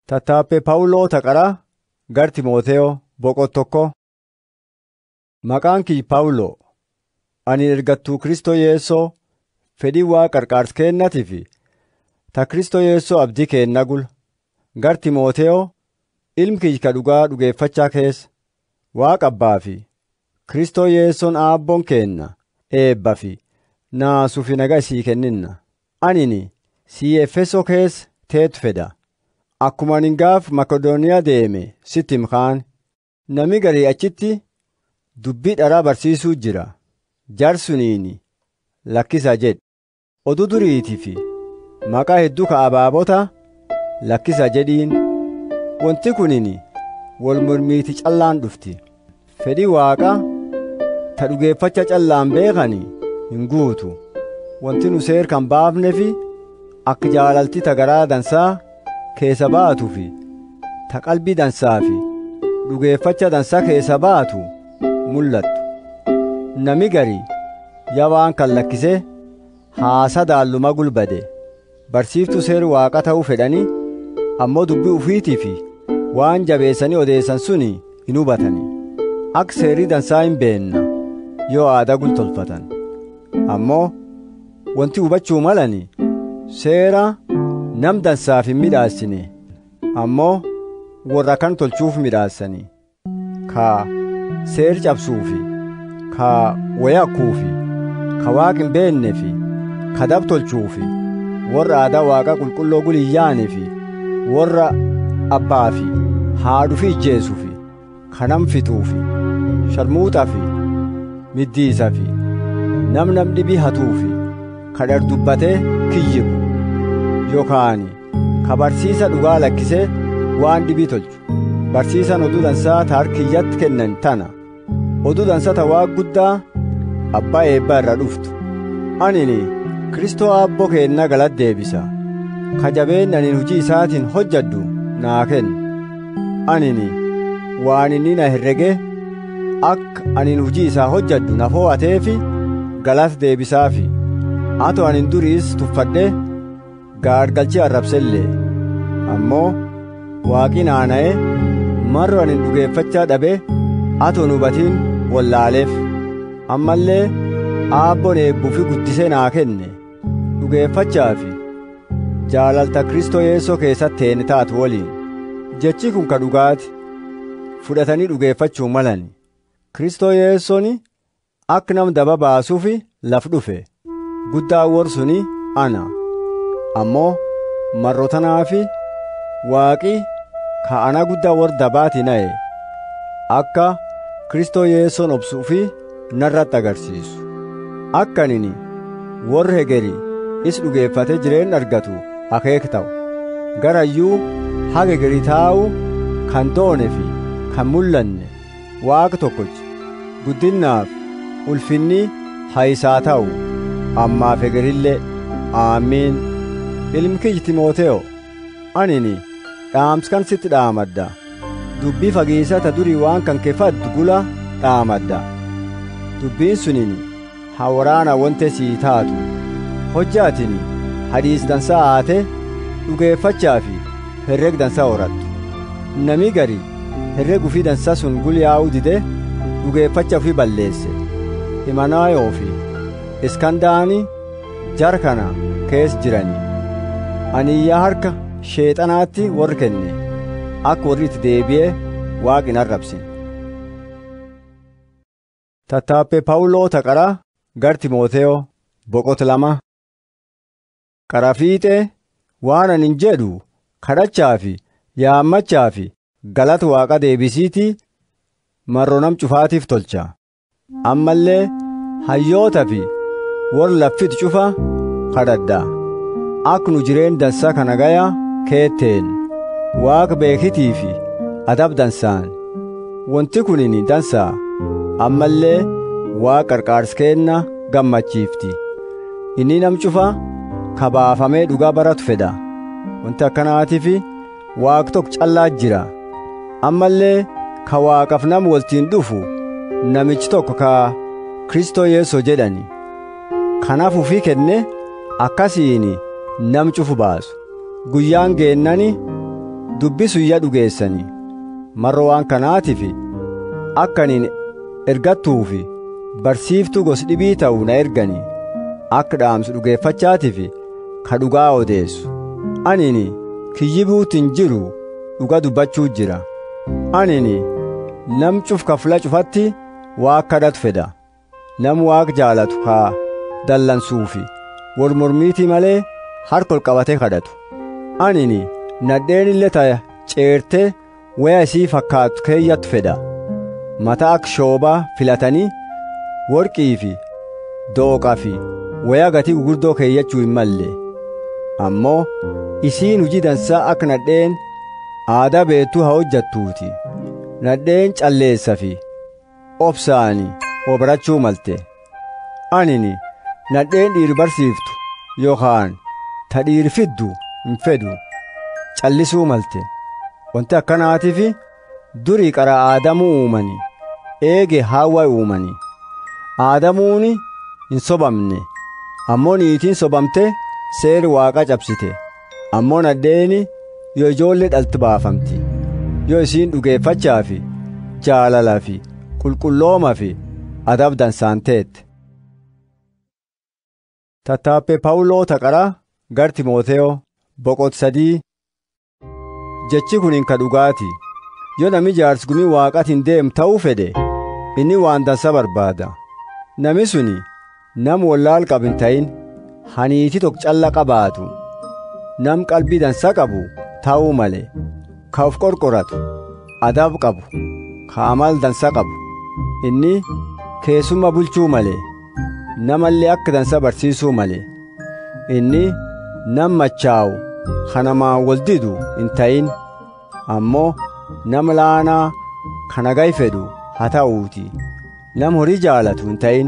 Tattaaffee Phaawuloo Taqaraa gara Timootewoo boqottokko. Maqaan kiyya Phaawuloo ani ergattuu Kristoo Yesuusoo fedhii Waaqa qarqaarsa kennatiif ta Kristoo Yesuusoo abdii keenna gula gara Timootewoo ilmi kiyya ka dhugaa dhugeeffachaa keessa Waaqa Abbaa fi Kristoo Yesuusoon Aabboon keenna eebbaa fi naasuu fi nagaa sii kenninna. Anini sii Efesoo keessa teetu fedha. Akkuma ani gaaf Makedooniyaa deeme sitti himkaan namni garii achitti dubbii dharaa barsiisuu jira. Jarsuniini lakkisa jedhe. Oduu duriitii fi maqaa hedduu ka abaabota lakkisa jedhiin. Wanti kunini wal mormiiti callaan dhufti. Fedhii Waaqaa ta dhugeeffacha callaan beekani hin guutu. Wanti nu seer kan baafnee fi akka jaalalti ta garaa dansaa keessa baatuu fi ta qalbii dansaa fi dhugeeffacha dansaa keessa baatu mul'attu. Nami garii yabaan kan lakkisee haasa daalluma gulbade barsiiftuu seer waaqa ta'uu fedhanii ammoo dubbii ufiitii fi waan jabeessanii odeessan suni hin hubatanii akka seerii dansaa hin beenna yoo aadaa gultolfatan ammoo wanti hubachuu malani seera nam dansaaf hin midhaassine ammoo warra kan tolchuuf midhaassanii ka seer cabsuufi ka wayakkuufi ka waaq hin beeknefi ka dab tolchuufi warra aadaa waaqa qulqulloo guliyyaanifi warra abbaafi haadhufi ijjeesufi ka nam fixuufi sharmuuxafi middiisafi nam nam dhibii hatuufi ka dhardubbatee kiyyibu yookaan ka barsiisa dhugaa lakkisee waan dhibii tolchu barsiisan oduu dansaa ta harkiyyatti kennan tana oduu dansaa ta waaq guddaa abbaa eebbaa irra dhuftu anini kristoo aabboo keenna galata deebisa ka jabeen anin hujii isaatiin hojjadhu naa kennu anini waan inni na herrege akka anin hujii isaa hojjadhu na fo'ateefi galata deebisaafi ato anin duriis tuffadhe gaargalchii arrabsellee ammoo waaqi naana'e marro anin dhugeeffachaa dhabe ato hubatiin wallaaleef ammallee aabboon eebbuufi guddisee naa kenne dhugeeffachaafi jaalalta kristoo yeessoo keessatti teeni taatu waliin jechi kun ka dhugaati fudhatanii dhugeeffachuu malani kristoo yeessooni akka nam daba baasuufi laf dhufe guddaa warsuni ana ammoo marrotanaafi waaqi ka ana guddaa war dabaati na'e akka kristoo yeessoon obsuufi narratti agarsiisu akka anini warri hegeri is dhugeeffate jireen argatu akeek ta'u garayyuu haga hegeri taa'u kan doone fi kan mul'anne waaqa tokkochi guddinnaaf ulfinni haayisaa ta'u ammaaf hegerillee aamiin ilmi kiyyi timooteyo anini dhaamskan sitti dhaamadda dubbii fageessata durii waan kan keeffaddu gula dhaamadda dubbiin sunini hawaraana wante sii taatu hojjaatini hadiis dansaa haate dhugeeffachaa fi herreg dansaa horattu nami gari herreg ufii dansaa sun gulyaa'uu dide dhugeeffacha ufii balleesse himanaayoo fi iskandaani jar kana kees jiranii aniyyaa harka sheexanaatti warri kenne akka warri itti deebi'ee waaqin arrabsin tattaaffee paawuloo taqaraa gar timooteyoo boqota lama qara fiixee waan anin jedhu kadhachaa fi yaammachaa fi galata waaqa deebisiitii marroo nam cufaatiif tolcha ammallee hayyoota fi warra laffitu cufa kadhadha akka nu jireen dansaa kana gaya keetteen waaqa beekitii fi adab dansaan wanti kunini dansaa ammallee waaqa qarqaarsa kenna gammachiifti inni nam cufa kabaafamee dhugaa baratu fedha wanti akkanaatiif waaq tokko callaa jira ammallee ka waaqaf nam waltiin dhufu namichi tokko ka kristoo yeesoo jedhani kanaaf ufii kenne akkasiin nam cufu baasu guyyaan geennani dubbisuyya dhugeessanii marro waan kanaatiif akkaniin ergattuufi barsiiftuu gos dhibii ta'u na erganii akka dhaamsu dhugeeffachaatiif ka dhugaa odeessu anini kiyyibuutiin jiru dhuga dubbachuu jira anini nam cuf kafla cufatti waaq kadhatu fedha nam waaq jaalatu haa dallansuufi wal mormiitii malee harkol qabatee kadhatu anini nadheen illee taya ceerte waya isii fakkaatu keeyyattu fedha mataa akka shoobaa filatanii worqii fi dooqaa fi waya gatii gurguddoo keeyyachuu hin malle ammoo isiin hujii dansaa akka nadheen aadaa beektuu haa hojjattuuti nadheen calleessa fi obsaani obarachuu malte anini nadheen dhiir barsiiftu yookaan ta dhiir fiddu hin fedhu callisuu malte wanti akkanaatiif durii qara aadamuu uumani eege haawwa uumani aadamuuni hin sobamne ammoo niitiin sobamte seeri waaqa cabsite ammoo nadheeni yoo ijoollee dhalti baafamti yoo isiin dhugeeffachaa fi jaalalaa fi qulqullooma fi adab dansaanteette tattaaffee pawuloo taqara gar timooteyo boqot sadii jechi kun hin ka dhugaati yoo nami jaarsgumii waaqatiin deem ta'uu fedhe inni waan dansa barbaada nami suni nam wallaal qabu hin ta'in haniiti tok calla qabaatu nam qalbii dansa qabu ta'uu male ka of qorqoratu adab qabu ka amal dansa qabu inni keessumma bulchuu male namallee akka dansa barsiisuu male inni nam machaa'u kanamaan wal didu hin ta'in ammoo nam laanaa kana gay fedhu haa ta'uuti nam horii jaalatu hin ta'in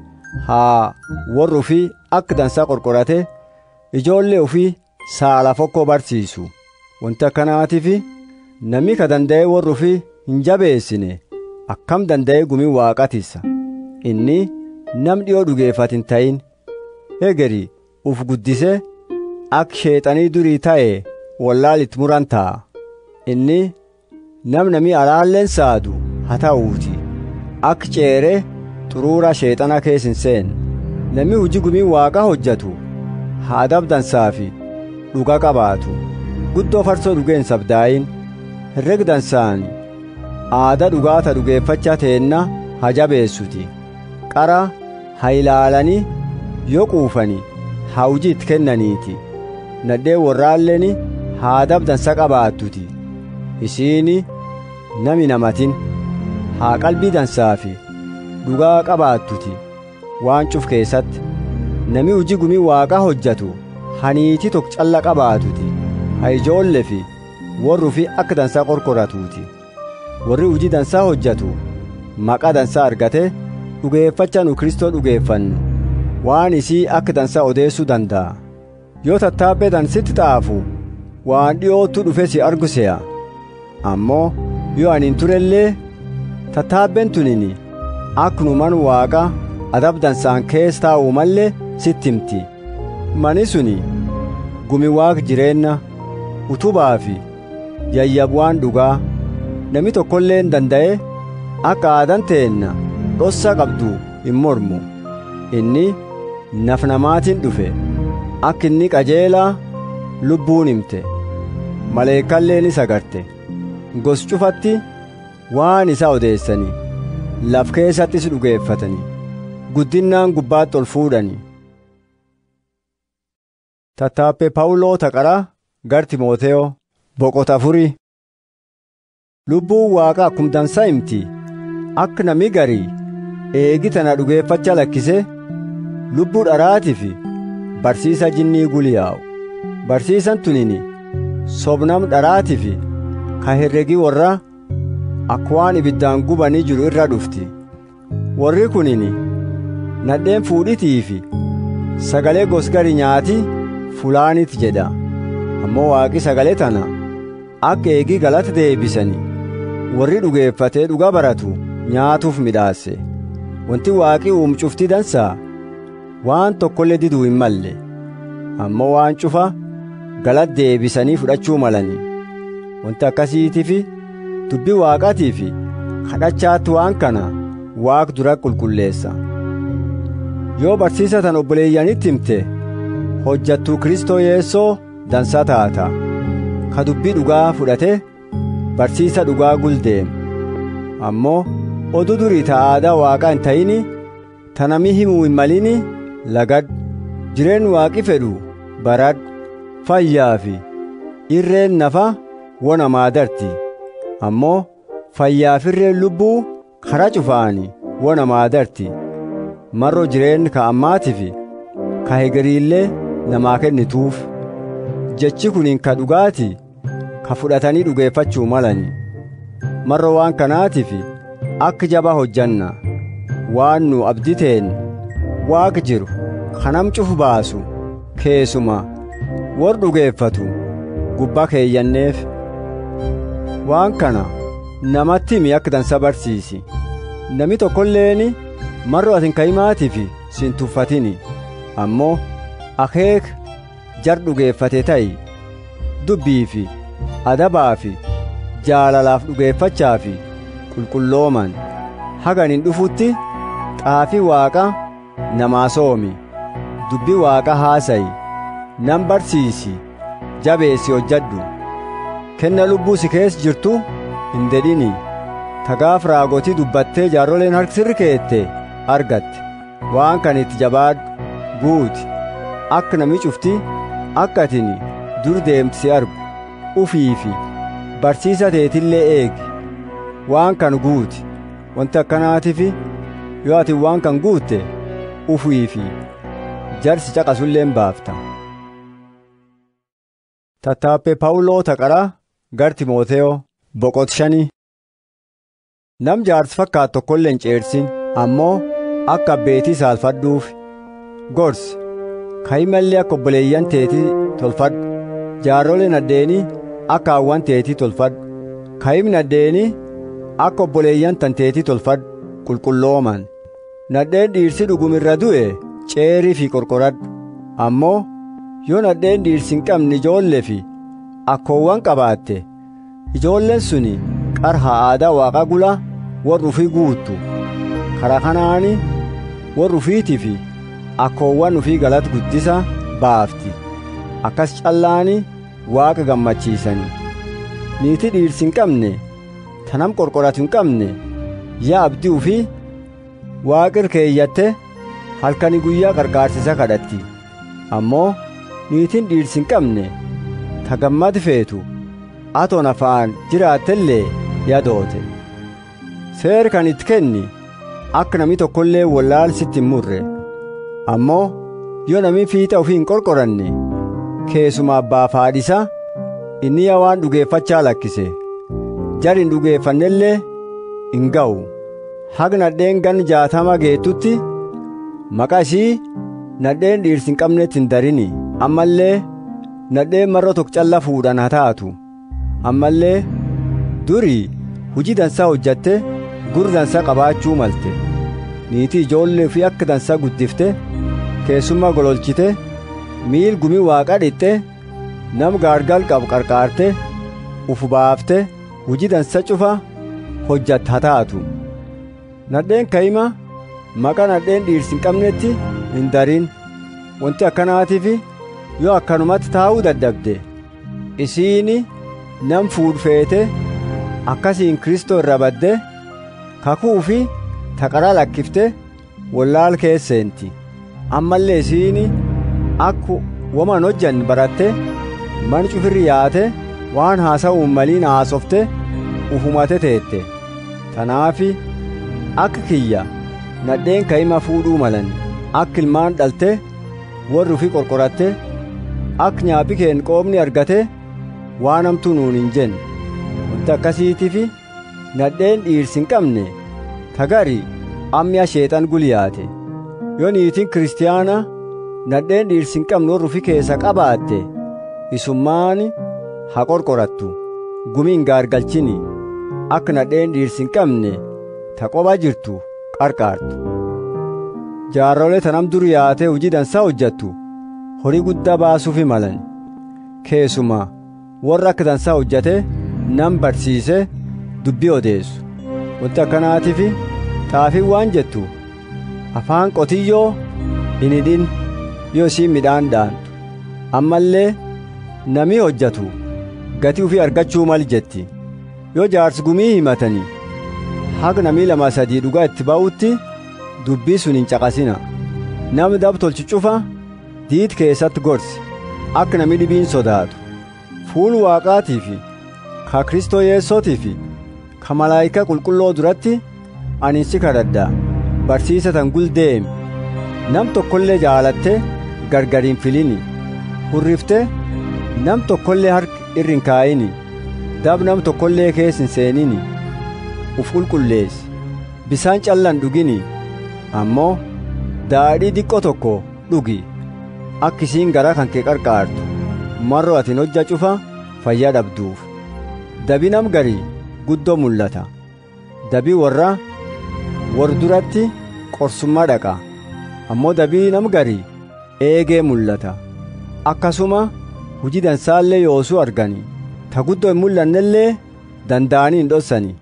haa warri ufii akka dansaa qorqorate ijoollee ufii saala fokkoo barsiisu wanti akkanaatiif namni ka danda'e warri ufii hin jabeessine akkam danda'e gumii waaqatissa inni nam dhiyoo dhugeeffat hin ta'in egeri uf guddise akka sheexanii durii ta'e wallaalitti muran ta'a inni nam namii alaalleen saadu haa ta'uuti akka ceere xuruura sheexana keessa hin seen namni hujii gumii waaqa hojjatu haa adab dansaa fi dhuga qabaatu guddoo farsoo dhugeen sabdaayin herreg dansaan aada dhugaata dhugeeffachaa teenna haa jabeessuti qara haa ilaalanii yoo quufani haa hujii itti kennaniiti nadhee warraalleen haa adab dansa qabaattuti isiini nami namatin haa qalbii dansaa fi dhugaa qabaattuti waan cuf keessatti nami hujii gumii waaqaa hojjatu haniitii tok calla qabaatuti haa ijoolle fi warri fi akka dansaa qorqoratuuti warri hujii dansaa hojjatu maqaa dansaa argate dhugeeffacha nu kristoo dhugeeffannu waan isii akka dansaa odeessuu danda'a yoo tattaabbee dansitti xaafu waan dhi'ootu dhufe si argu se'a ammoo yoo ani hin turellee tattaabbeen tunini akkuma man waaqa adab dansaan keessa taa'u mallee sitti himti mani suni gumi waaq jireenna utubaa fi yayyabuwaan dhugaa nami tokkollee hin danda'e akka aadan teenna dhossa qabdu hin mormu inni naf namaatiin dhufe akka inni qajeelaa lubbuun himte maleekalleen isa garte gos cufatti waan isa odeessanii laf keessattis dhugeeffatanii guddinnaan gubbaatti ol fuudhanii tattaaffee pawuloo taqara gar timooteyo boqota afurii lubbuun waaqa akkum dansaa himti akka nami garii eegi tana dhugeeffacha lakkise lubbuu dharaatii fi barsiisa jinnii guliyaa'u barsiisan tunini sobnam dharaatii fi ka herregii warra akka waan ibiddaan gubanii jiru irra dhufti warri kunini nadheen fuudhitii fi sagalee gosgari nyaati fulaanit jedha ammoo waaqi sagalee tana akka eegii galata deebisanii warri dhugeeffatee dhuga baratu nyaatuuf midhaase wanti waaqi uumu cufti dansaa waan tokkollee diduu hin malle ammoo waan cufa galata deebisanii fudhachuu malanii wanti akkasiitiif dubbii waaqatii fi kadhachaatti waan kana waaq dura qulqulleessa yoo barsiisa tan obboleeyyanitti himte hojjattuu kristoo yeessoo dansaa taata ka dubbii dhugaa fudhate barsiisa dhugaa guldeem ammoo oduu durii ta aadaa waaqaa hin ta'ini ta namni himuu hin malini lagadhu jireen waaqi fedhu baradhu fayyaa fi irreen nafa wona maadarti ammoo fayyaaf irreen lubbuu kara cufaani wona maadarti marro jireen ka ammaatiif ka hegeriillee namaa kennituuf jechi kuniin ka dhugaati ka fudhatanii dhugeeffachuu malani marro waan kanaatiif akka jabaa hojjanna waan nu abditeen waaq jiru kanam cufu baasu keessuma war dhugeeffatu gubbaa keeyyanneef waan kana namatti himi akka dansa barsiisi nami tokkolleeni marro atin ka'imaatiif sin tuffatini ammoo akeek jar dhugeeffate ta'i dubbii fi adabaa fi jaalalaaf dhugeeffachaa fi qulqullooman haganin dhufutti xaafii waaqa namaa soomi dubbii waaqa haasayi nan barsiisi jabeessi hojjadhu kenna lubbuu si keessa jirtu hin dedhini tagaaf raagotii dubbattee jaarroleen harksirri keette argatte waan kan itti jabaadhu guuti akka nami cufti akka atini dur deemti si argu ufii fi barsiisa teetillee eegi waan kan guuti wanti akkanaatiif yoo ati waan kan guutte ufii fi jarsi caqasulleen baafta tattaappe paawuloo taqaraa gar timooteyo boqot shanii nam jaarsi fakkaat tokkollee hin ceersin ammoo akka abbeetii saalfadhuuf gorsi ka'imallee akka obboleeyyan teetii tolfadhu jaarroleen addeenii akka hawwan teetii tolfadhu ka'imni addeenii akka obboleeyyan tan teetii tolfadhu qulqullooman nadheen dhiirsi dhugumirra du'e ceerii fi qorqoradhu ammoo yoo nadheen dhiirsi hin qabne ijoollee fi akkoowwan qabaatte ijoolleen suni qarha aadaa waaqa gula warra ufii guuttu karaa kanaani warra ufiitii fi akkoowwan ufii galata guddisa baafti akkas callaani waaqa gammachiisani niitii dhiirsi hin qabne tanam qorqoratu hin qabne yaa abdii ufii waaqir keeyyatte halkani guyyaa qarqaarsisa kadhatti ammoo niitiin dhiirsi hin qabne ta gammad feetu atoon afaan jiraattellee yadoote seer kan itti kenni akka nami tokkollee wallaalsitti hin murre ammoo yoo nami fiixa ufii hin qorqoranne keessuma abbaaf haadhisa inni yaa waan dhugeeffachaa lakkise jar hin dhugeeffannellee hin ga'u haga nadheen gan jaatama geettutti maqaa ishii nadheen dhiirsi hin qabnetti hin darini ammallee nadheen marro tokko calla fuudhan haa taatu ammallee durii hujii dansaa hojjatte gur dansaa qabaachuu malte niitii ijoollee fi akka dansaa guddifte keessummaa gololchite miil gumii waaqa dhixxe nam gaargal qabu qarqaarte ufu baafte hujii dansa cufa hojjatte haa taatu nadheen ka'ima maqaa nadheen dhiirsi hin qabnetti hin darin wanti akkanaatiif yoo akkanumatti taa'uu dadhabde isiini nam fuudhfeete akkasiin kristoo irra badde kakuu fi taqaraa lakkifte wallaal keesseenti ammallee isiini akku waman hojjan baratte man cufirri yaate waan haasa'uun maliin haasofte ufumate teette tanaafi akka kiyya nadheen ka'ima fuudhuu malan akka ilmaan dhalte warri ufii qorqoratte akka nyaaphi keen qoomni argate waan hamtuu nuun hin jenne wanti akkasiitiif nadheen dhiirsi hin qabne tagari ammiya sheexan guliyaate yoo niitiin kiristiyaana nadheen dhiirsi hin qabne warri ufii keessa qabaatte isummaan haa qorqorattu gumiin gaargalchini akka nadheen dhiirsi hin qabne ta qoba jirtu qarqaartu jaarrolee tanam dur yaatee hojii dansaa hojjattu horii guddaa baasuufi malan keessuma warra akka dansaa hojjate nam barsiise dubbii odeessu wanti akkanaatiif xaafiin waan jettu afaan qotiyyoo hin hidhin yoo isiin midhaan dhaantu ammallee namii hojjatu gatii ufii argachuu mal jetti yoo jaarsi gumii himatanii haga namii lama sadii dhugaa itti ba'utti dubbii sun hin caqasina namni dab tolchu cufa diit keessatti gorsi akka namni dhibiin sodaatu fuul waaqaatii fi ka kristoo yeessootii fi ka malaayika qulqulloo duratti ani si kadhadha barsiisa tan guldeemi nam tokkollee jaalatte gargar hin filini hurrifte nam tokkollee harki irri hin kaayini dab nam tokkollee keessa hin seenini uf qulqulleessi bisaan callan dhugini ammoo daadhii diqqoo tokko dhugi akka isiin garaa kan kee qarqaartu marroo atin hojja cufa fayyaa dhabduuf dabi nam garii guddoo mul'ata dabii warra war duratti qorsummaa dhaqa ammoo dabii nam garii eegee mul'ata akkasuma hujii dansaallee yoosuu argani ta guddoo hin mul'annellee danda'anii hin dhossani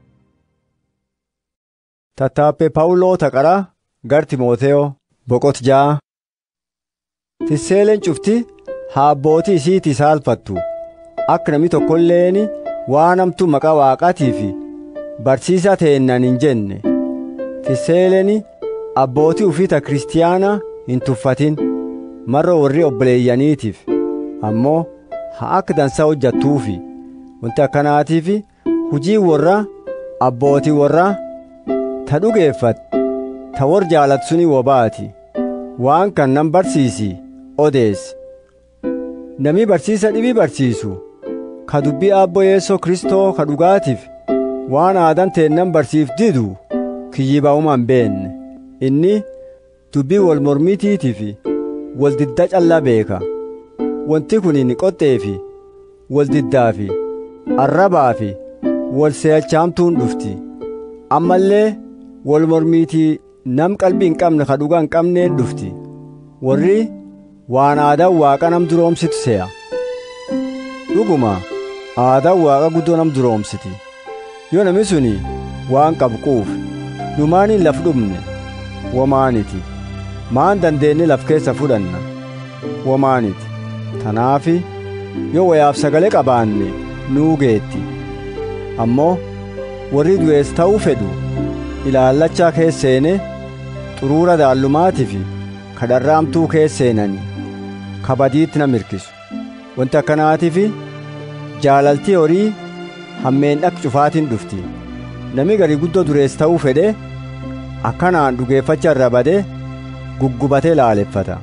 tattaaffee paawuloo taqara gar timooteyo boqot ja'a tisseeleen cufti haa abbootii isiitii saalfattu akka namni tokkolleen waan hamtuu maqaa waaqaatii fi barsiisaa ta'ennan hin jenne tisseeleen abbootii ufiita kiristiyaana hin tuffatin marra warri obboleeyyaniitiif ammoo haa akka dansaa hojjattuufi wanti akkanaatiif hujii warra abbootii warra ta dhugeeffat ta war jaalatu suni wobaati waan kan nan barsiisi odeessi namni barsiisa dhibii barsiisu ka dubbii abboo yeessoo kristoo ka dhugaatiif waan aadan teennan barsiif didu kiyyibaa'umaan beenne inni dubbii wal mormitiitii fi wal didda callaa beeka wanti kun hin qoxxee fi wal diddaa fi arrabaa fi wal seechaamtuun dhufti ammallee wal mormiitii nam qalbii hin qabne ka dhugaa hin qabneen dhufti warri waan aadaan waaqa nam duroomsitu se'a dhuguma aadaan waaqa guddoo nam duroomsiti yoo nami suni waan qabu quuf dhumaaniin laf dhumne womaaniti maan dandeenye laf keessa fudhanna womaaniti tanaafi yoo wayaaf sagalee qabaanne nuu geetti ammoo warri du'ees ta'uu fedhu ilaallachaa keesseene xuruura daallumaatii fi kadharraamtuu keesseenani kabadiitti na mirkisu wanti akkanaatiif jaalaltii horii hammeen dhaq cufaatiin dhufti nami garii guddoo durees ta'uu fedhe akkanaan dhugeeffacha irra bade guggubatee laaleffata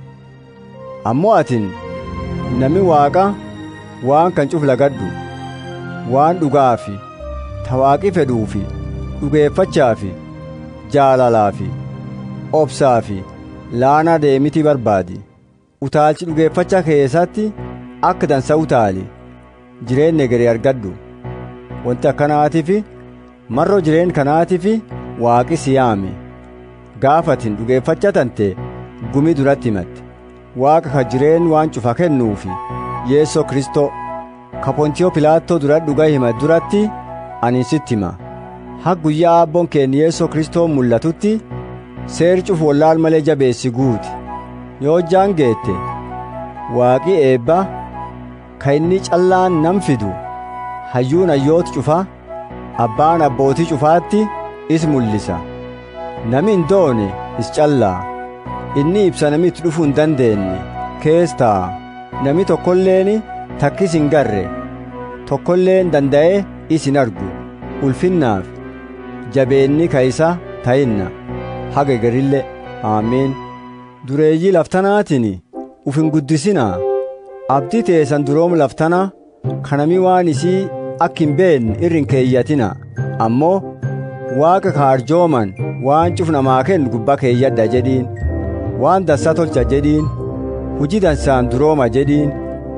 ammoo atin nami waaqa waan kan cuf lagadhu waan dhugaa fi tawaaqi fedhuu fi dhugeeffachaa fi jaalalaa fi obsaa fi laanaa deemitii barbaadi utaalchi dhugeeffachaa keessatti akka dansa utaali jireenya garii argadhu wanti akkanaatiif marroo jireen kanaatiif waaqi si yaame gaafatin dhugeeffacha tante gumi duratti himatte waaqa ka jireen waan cufa kennuufi yeessoo kristoo ka pontiyoo pilaattoo dura dhuga hima duratti ani sitti hima ha guyyaa abboon keenya yeessoo kristoo mul'atutti seeri cufu wallaal malee jabeessi guuti yoo hojjaan geette waaqi eebba ka inni callaan nam fidu hayyuun hayyooti cufa abbaan abbootii cufaatti is mul'isa nami hin doone is callaa inni ibsa nami itti dhufuu hin dandeenye kees ta'a nami tokkolleen takkis hin garre tokkolleen danda'ee is hin argu ulfinnaaf jabeenni ka isa ta'inna haga garillee aameen dureeyyii laftanaatiin uf hin guddisinaa abdii teessan duroom laftana kanami waan isii akka hin beekne irri hin keeyyatina ammoo waaqa kaarjooman waan cuf namaa kennu gubbaa keeyyadha jedhiin waan dansaa tolcha jedhiin hujii dansaan durooma jedhiin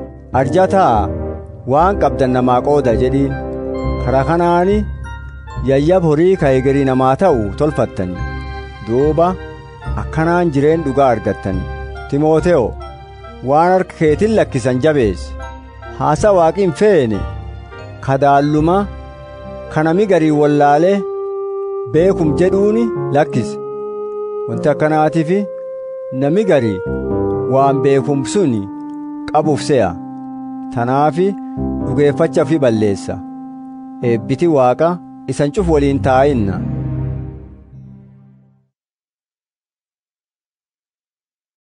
arjataa waan qabdan namaa qooda jedhiin karaa kanaani yayyab horii ka egerii namaa ta'u tolfattani duuba akkanaan jireen dhugaa argattani timoote'o waan harka keetiin lakkisan jabeessi haasa waaqi hin feene kadaalluma kanami garii wallaalee beekum jedhuuni lakkise wanti akkanaatiif nami garii waan beekum suni qabuuf se'a tanaafi dhugeeffacha fi balleessa eebbiti waaqa isan cuf waliin taa'inna